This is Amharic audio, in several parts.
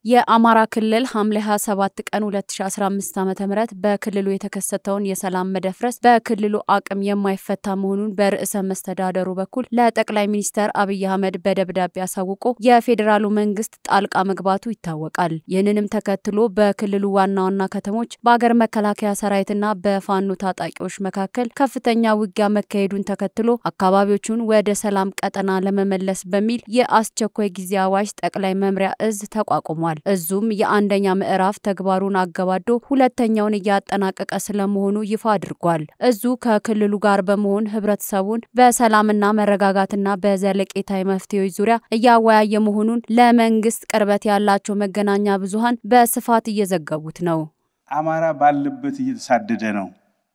የአማራ ክልል ሐምሌ 27 ቀን 2015 ዓ.ም በክልሉ የተከሰተውን የሰላም መደፍረስ በክልሉ አቅም የማይፈታ መሆኑን በርዕሰ መስተዳደሩ በኩል ለጠቅላይ ሚኒስትር አብይ አህመድ በደብዳቤ አሳውቆ የፌዴራሉ መንግስት ጣልቃ መግባቱ ይታወቃል። ይህንንም ተከትሎ በክልሉ ዋና ዋና ከተሞች በአገር መከላከያ ሰራዊትና በፋኖ ታጣቂዎች መካከል ከፍተኛ ውጊያ መካሄዱን ተከትሎ አካባቢዎቹን ወደ ሰላም ቀጠና ለመመለስ በሚል የአስቸኳይ ጊዜ አዋጅ ጠቅላይ መምሪያ እዝ ተቋቁሟል። እዙም የአንደኛ ምዕራፍ ተግባሩን አገባዶ ሁለተኛውን እያጠናቀቀ ስለመሆኑ ይፋ አድርጓል። እዙ ከክልሉ ጋር በመሆን ህብረተሰቡን በሰላምና መረጋጋትና በዘለቄታዊ መፍትሄዎች ዙሪያ እያወያየ መሆኑን ለመንግስት ቅርበት ያላቸው መገናኛ ብዙሃን በስፋት እየዘገቡት ነው። አማራ ባለበት እየተሳደደ ነው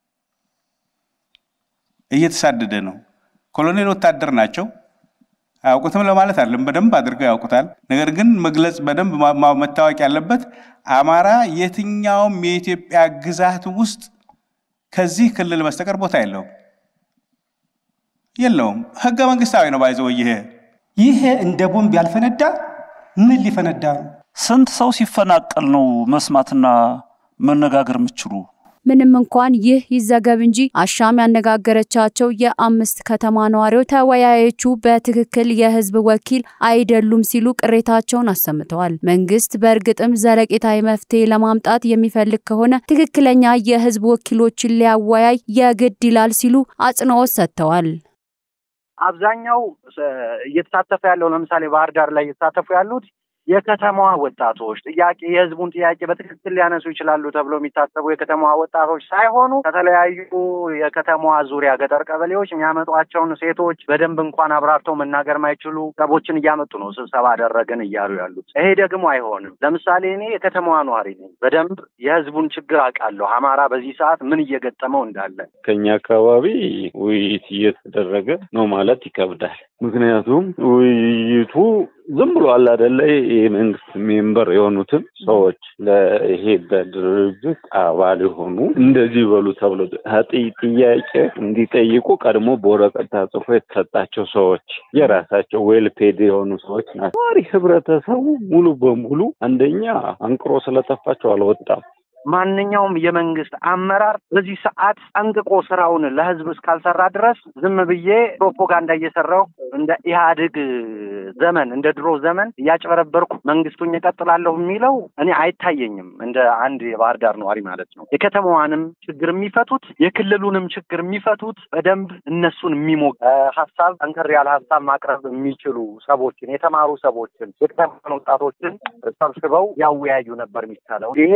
እየተሳደደ ነው። ኮሎኔል ወታደር ናቸው። አያውቁትም ለማለት አለም በደንብ አድርገው ያውቁታል። ነገር ግን መግለጽ በደንብ መታወቅ ያለበት አማራ የትኛውም የኢትዮጵያ ግዛት ውስጥ ከዚህ ክልል በስተቀር ቦታ የለውም የለውም። ህገ መንግስታዊ ነው። ባይዘው ይሄ ይሄ እንደ ቦምብ ያልፈነዳ ምን ሊፈነዳ ነው? ስንት ሰው ሲፈናቀል ነው መስማትና መነጋገር የምችሉ? ምንም እንኳን ይህ ይዘገብ እንጂ አሻም ያነጋገረቻቸው የአምስት ከተማ ነዋሪዎች ተወያዮቹ በትክክል የህዝብ ወኪል አይደሉም ሲሉ ቅሬታቸውን አሰምተዋል። መንግስት በእርግጥም ዘለቄታዊ መፍትሄ ለማምጣት የሚፈልግ ከሆነ ትክክለኛ የህዝብ ወኪሎችን ሊያወያይ የግድ ይላል ሲሉ አጽንኦት ሰጥተዋል። አብዛኛው እየተሳተፈ ያለው ለምሳሌ ባህር ዳር ላይ እየተሳተፉ ያሉት የከተማዋ ወጣቶች ጥያቄ የህዝቡን ጥያቄ በትክክል ሊያነሱ ይችላሉ ተብሎ የሚታሰቡ የከተማዋ ወጣቶች ሳይሆኑ ከተለያዩ የከተማዋ ዙሪያ ገጠር ቀበሌዎች የሚያመጧቸውን ሴቶች በደንብ እንኳን አብራርተው መናገር ማይችሉ ሰቦችን እያመጡ ነው ስብሰባ አደረግን እያሉ ያሉት። ይሄ ደግሞ አይሆንም። ለምሳሌ እኔ የከተማዋ ነዋሪ ነኝ። በደንብ የህዝቡን ችግር አውቃለሁ። አማራ በዚህ ሰዓት ምን እየገጠመው እንዳለ ከኛ አካባቢ ውይይት እየተደረገ ነው ማለት ይከብዳል። ምክንያቱም ውይይቱ ዝም ብሎ አለ አይደለ የመንግስት ሜምበር የሆኑትን ሰዎች ለይሄ በድርጅት አባል የሆኑ እንደዚህ በሉ ተብሎ ጥያቄ እንዲጠይቁ ቀድሞ በወረቀት ተጽፎ የተሰጣቸው ሰዎች የራሳቸው ዌል ፔድ የሆኑ ሰዎች ናቸው። ነዋሪ ህብረተሰቡ ሙሉ በሙሉ አንደኛ አንቅሮ ስለጠፋቸው አልወጣም። ማንኛውም የመንግስት አመራር በዚህ ሰዓት ጠንቅቆ ስራውን ለህዝብ እስካልሰራ ድረስ ዝም ብዬ ፕሮፓጋንዳ እየሰራሁ እንደ ኢህአዴግ ዘመን እንደ ድሮ ዘመን እያጭበረበርኩ መንግስቱን እቀጥላለሁ የሚለው እኔ አይታየኝም። እንደ አንድ የባህር ዳር ነዋሪ ማለት ነው። የከተማዋንም ችግር የሚፈቱት የክልሉንም ችግር የሚፈቱት በደንብ እነሱን የሚሞቅ ሀሳብ ጠንከር ያለ ሀሳብ ማቅረብ የሚችሉ ሰዎችን የተማሩ ሰዎችን የከተማን ወጣቶችን ሰብስበው ያወያዩ ነበር የሚቻለው ይሄ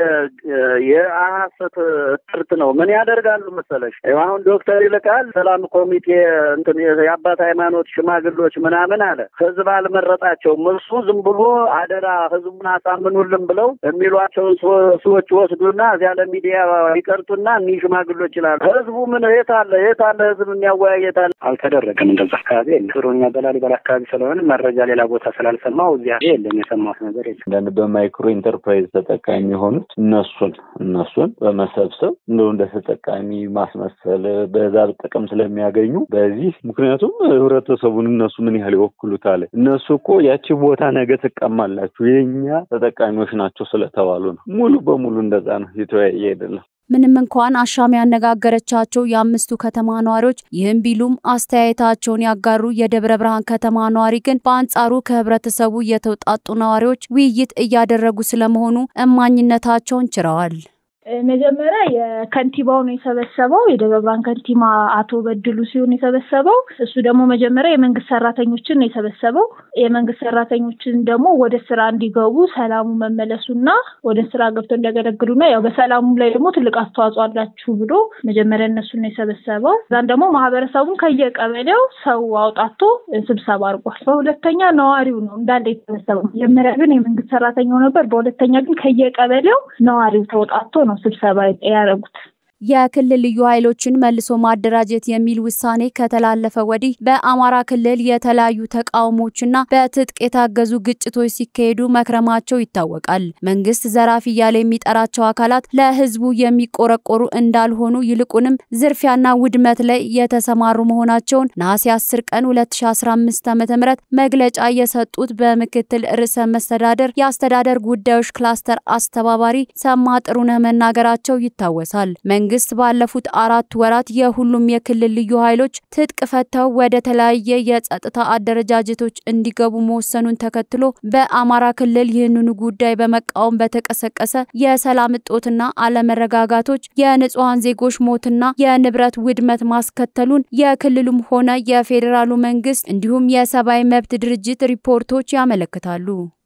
የሐሰት ትርት ነው። ምን ያደርጋሉ መሰለሽ? አሁን ዶክተር ይልቃል ሰላም ኮሚቴ እንትን የአባት ሃይማኖት ሽማግሎች ምናምን አለ። ህዝብ አልመረጣቸውም። እሱ ዝም ብሎ አደራ ህዝቡን አሳምኑልን ብለው የሚሏቸውን ሰዎች ወስዱና እዚያ ለሚዲያ ይቀርጡና እኒህ ሽማግሎች ይላሉ። ህዝቡ ምን የት አለ የት አለ ህዝብ የሚያወያይ የት አለ? አልተደረገም። እንደዛ አካባቢ የለም። ጥሩኛ በላሊበላ አካባቢ ስለሆነ መረጃ ሌላ ቦታ ስላልሰማው እዚያ የለም። የሰማሁት ነገር የለም። አንዳንድ በማይክሮ ኢንተርፕራይዝ ተጠቃሚ የሆኑት እነሱን እነሱን በመሰብሰብ እንደው እንደ ተጠቃሚ ማስመሰል በዛ ጥቅም ስለሚያገኙ በዚህ ምክንያቱም ህብረተሰቡን እነሱ ምን ያህል ይወክሉታል? እነሱ እኮ ያቺ ቦታ ነገ ትቀማላችሁ የእኛ ተጠቃሚዎች ናቸው ስለተባሉ ነው። ሙሉ በሙሉ እንደዛ ነው። የተወያየ አይደለም። ምንም እንኳን አሻም ያነጋገረቻቸው የአምስቱ ከተማ ነዋሪዎች ይህም ቢሉም አስተያየታቸውን ያጋሩ የደብረ ብርሃን ከተማ ነዋሪ ግን በአንጻሩ ከህብረተሰቡ የተውጣጡ ነዋሪዎች ውይይት እያደረጉ ስለመሆኑ እማኝነታቸውን ችረዋል። መጀመሪያ የከንቲባው ነው የሰበሰበው። የደብረ ብርሃን ከንቲባ አቶ በድሉ ሲሆን የሰበሰበው እሱ ደግሞ መጀመሪያ የመንግስት ሰራተኞችን ነው የሰበሰበው። የመንግስት ሰራተኞችን ደግሞ ወደ ስራ እንዲገቡ ሰላሙ መመለሱና ወደ ስራ ገብተው እንዲያገለግሉና ያው በሰላሙ ላይ ደግሞ ትልቅ አስተዋጽኦ አላችሁ ብሎ መጀመሪያ እነሱን ነው የሰበሰበው። እዛን ደግሞ ማህበረሰቡን ከየቀበሌው ሰው አውጣቶ ስብሰባ አድርጓል። በሁለተኛ ነዋሪው ነው እንዳለ የተሰበሰበው። መጀመሪያ ግን የመንግስት ሰራተኛው ነበር። በሁለተኛ ግን ከየቀበሌው ነዋሪው ተውጣቶ ነው ስብሰባ ያደረጉት። የክልል ልዩ ኃይሎችን መልሶ ማደራጀት የሚል ውሳኔ ከተላለፈ ወዲህ በአማራ ክልል የተለያዩ ተቃውሞችና በትጥቅ የታገዙ ግጭቶች ሲካሄዱ መክረማቸው ይታወቃል። መንግስት ዘራፊ እያለ የሚጠራቸው አካላት ለህዝቡ የሚቆረቆሩ እንዳልሆኑ ይልቁንም ዝርፊያና ውድመት ላይ የተሰማሩ መሆናቸውን ነሐሴ 10 ቀን 2015 ዓ.ም መግለጫ የሰጡት በምክትል ርዕሰ መስተዳደር የአስተዳደር ጉዳዮች ክላስተር አስተባባሪ ሰማ ጥሩነህ መናገራቸው ይታወሳል። መንግስት ባለፉት አራት ወራት የሁሉም የክልል ልዩ ኃይሎች ትጥቅ ፈተው ወደ ተለያየ የጸጥታ አደረጃጀቶች እንዲገቡ መወሰኑን ተከትሎ በአማራ ክልል ይህንኑ ጉዳይ በመቃወም በተቀሰቀሰ የሰላም እጦትና አለመረጋጋቶች የንጹሐን ዜጎች ሞትና የንብረት ውድመት ማስከተሉን የክልሉም ሆነ የፌዴራሉ መንግስት እንዲሁም የሰብአዊ መብት ድርጅት ሪፖርቶች ያመለክታሉ።